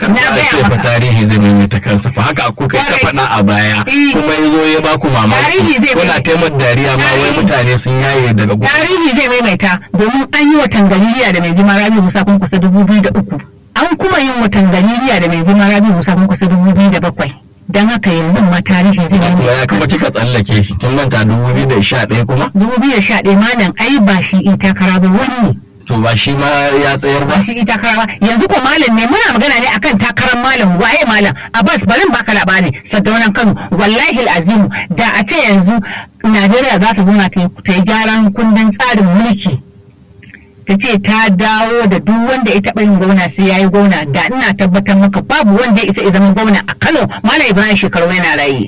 Na ba a gaya ce fa maka. tarihi zai maimaita kansa fa haka kuka ka Kwarai. faɗa a baya Eh. kuma ya zo ya baku mamaki Tarihi zai kuna maimaita. taimar dariya ma wai Tarihi. mutane sun yaye daga gudu tarihi zai maimaita domin an yi watan galiliya da mai girma rabi musa kun kusa dubu biyu da uku an kuma yin watan galiliya da mai girma rabi musa kun kusa dubu biyu da bakwai don haka yanzu ma tarihi zai kuma ya kuma maimaita kika tsallake kin manta 2011 kuma dubu biyu da sha ɗaya malam ai ba shi in takara ba wani ne to ba shi ma ya tsayar ba ba shi in takara ba yanzu ko malam ne muna magana ne akan takarar malam waye malam abbas barin baka labari sadaunan kano wallahi azimu da a ce yanzu najeriya za ta zauna ta yi ta yi gyaran kundin tsarin mulki ta ce ta dawo da duk wanda ya taɓa yin gwamna sai ya yi gwamna da ina tabbatar maka babu wanda ya isa ya zama gwamna a kano malam ibrahim shekaru yana raye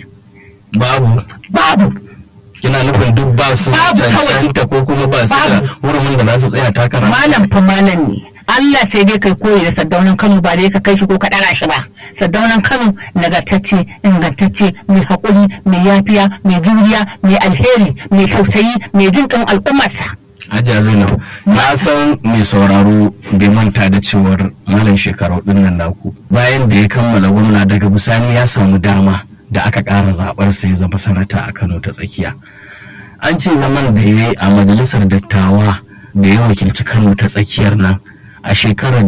babu babu kina nufin duk ba su Babu kawai. cancanta ko kuma ba su da Babu. hurumin da za su tsaya takara malam fa malam ne Allah sai dai kai koyi da saddaunan Kano ba dai ka kai shi ko ka dara shi ba saddaunan Kano nagartacce ingantacce mai haƙuri mai yafiya mai juriya mai alheri mai tausayi mai jin kan al'ummarsa Hajiya Zainab na san mai sauraro bai manta da cewar malam shekaru din nan naku bayan da ya kammala gwamna daga bisani ya samu dama da aka ƙara zaɓar sa ya zama sanata a Kano ta tsakiya an ce zaman da ya yi a majalisar dattawa da ya wakilci Kano ta tsakiyar nan a shekarar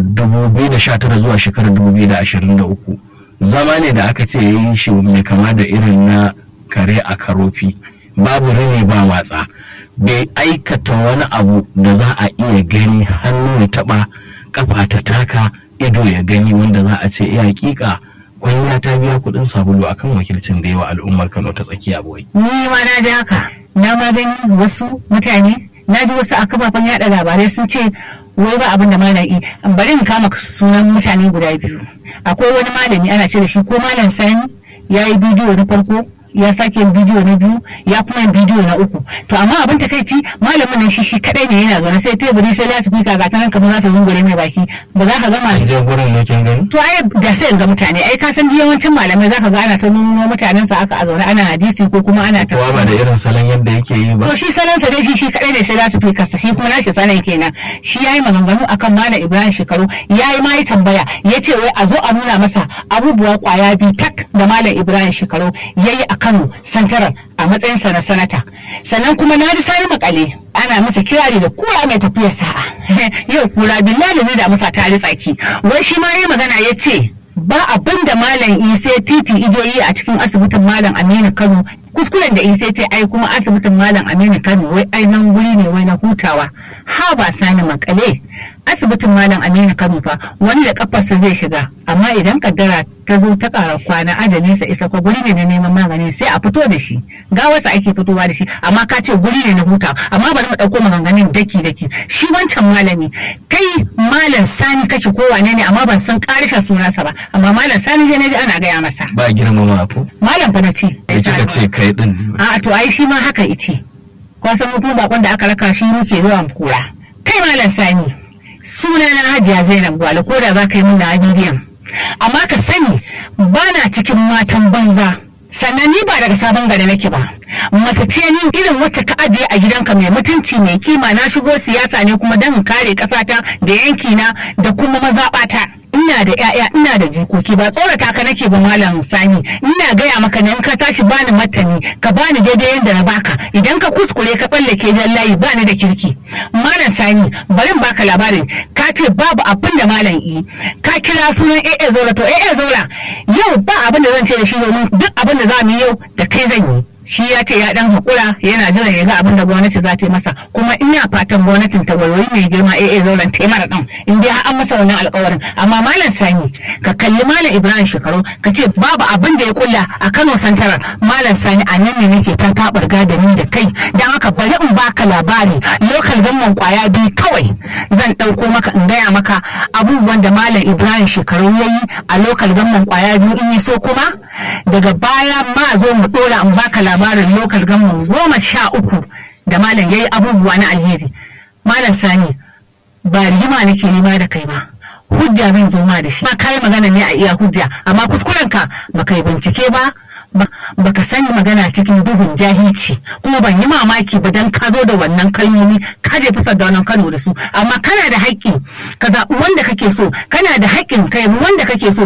2019 zuwa shekarar 2023 zama ne da aka ce ya yi shi mai kama da irin na kare a karofi babu rini ba watsa bai aikata wani abu da za a iya gani hannu ya taba kafa ta taka ido ya gani wanda za a ce iya hakika kwanya ta biya kudin sabulu akan wakilcin da yawa al'ummar kano ta tsakiya boy ni ma na ji haka na ma gani wasu mutane na ji wasu a kafafen yada labarai sun ce wai ba abin da malami bari in kama sunan mutane guda biyu akwai wani malami ana ce da shi ko malam sani ya yi bidiyo na farko ya sake yin bidiyo na biyu ya kuma yin bidiyo na uku to amma abin takaici malamin nan shi shi kadai ne yana zaune sai teburi sai lasifika ga tanan kamar za ta zungure mai baki ba za ka gama an je gurin ne kin gani to ai da sai in ga mutane ai ka san yawancin malamai zaka ga ana ta nuno mutanen sa aka a zaune ana hadisi ko kuma ana kowa ba da tafsiri irin salon yadda yake yi ba to shi salon sa dai shi shi kadai ne sai za su fi kasa shi kuma nashi sanan kenan shi yayi maganganu akan malam Ibrahim Shekaru yayi ma yi tambaya yace wai a zo a nuna masa abubuwa kwaya bi tak da malam Ibrahim Shekaru yayi a Kano Santaral a matsayin sa na sanata sannan kuma na ji sani makale ana masa kirari da kura mai tafiyar sa'a yau kura billahi zai da masa tare tsaki wai shi ma yayi magana yace ba abin da malam isa titi ijoyi a cikin asibitin malam aminu kano kuskuren da isa ce ai kuma asibitin malam aminu kano wai ai nan guri ne wai na hutawa ha ba sani makale asibitin malam aminu kano fa wani da kafarsa zai shiga amma idan kaddara ta zo ta ƙara kwana ajalinsa isa ko guri ne na neman magani sai a fito da shi gawarsa ake fitowa da shi amma ka ce guri ne na hutawa amma bari mu ɗauko maganganun daki daki shi wancan malami kai malam sani kake ko wane ne amma ban san ƙarishin sunansa ba amma malam sani dai naji ana gaya masa ba girmama ko malam fa na ce da kika ce kai din ne a to ai shi ma haka ice ko san mutum bakon da aka raka shi muke zuwa mu kura kai malam sani suna na hajiya zainab gwale ko da za ka yi min na bidiyon amma ka sani ba na cikin matan banza sannan ni ba daga sabon gari nake ba mace ce ni irin wacce ka ajiye a gidanka mai mutunci mai kima na shigo siyasa ne kuma don in kare kasata da yankina da kuma mazaɓata ina da 'ya'ya ina da jikoki ba tsorata ka nake ba malam sani ina gaya maka ne in ka tashi bani matani ka bani daidai yadda na baka idan ka kuskure ka tsallake jan layi bani da kirki malam sani bari in baka labarin ka ce babu abin da malam yi ka kira sunan AA Zaura to AA Zaura yau ba abin da zan ce da shi domin duk abin da za mu yi yau da kai zan yi shi ya ce ya dan hakura yana jiran ya ga abin da gwamnati za ta yi masa kuma ina fatan gwamnatin ta wayoyi mai girma AA zauren taimara din in dai har an masa wannan alƙawarin amma malam sani ka kalli malam ibrahim shekaru ka ce babu abin da ya kulla a kano santarar malam sani a nan ne nake ta tabar da ni da kai dan haka bari in baka labari lokal gamman kwaya biyu kawai zan ɗauko maka in gaya maka abubuwan da malam ibrahim shekaru ya yi a lokal gamman kwaya biyu in yi so kuma daga baya ma zo mu ɗora in baka labarin lokal gamman goma sha uku da malam ya yi abubuwa na alheri malam sani ba rigima nake nema da kai ba hujja zan zo ma da shi ma kai magana ne a iya hujja amma kuskuren ka baka yi bincike ba baka sani magana cikin duhun jahilci kuma ban yi mamaki ba dan ka zo da wannan kalmomi ka je fusar da wannan kano da su amma kana da haƙƙi ka zaɓi wanda kake so kana da haƙƙin kai wanda kake so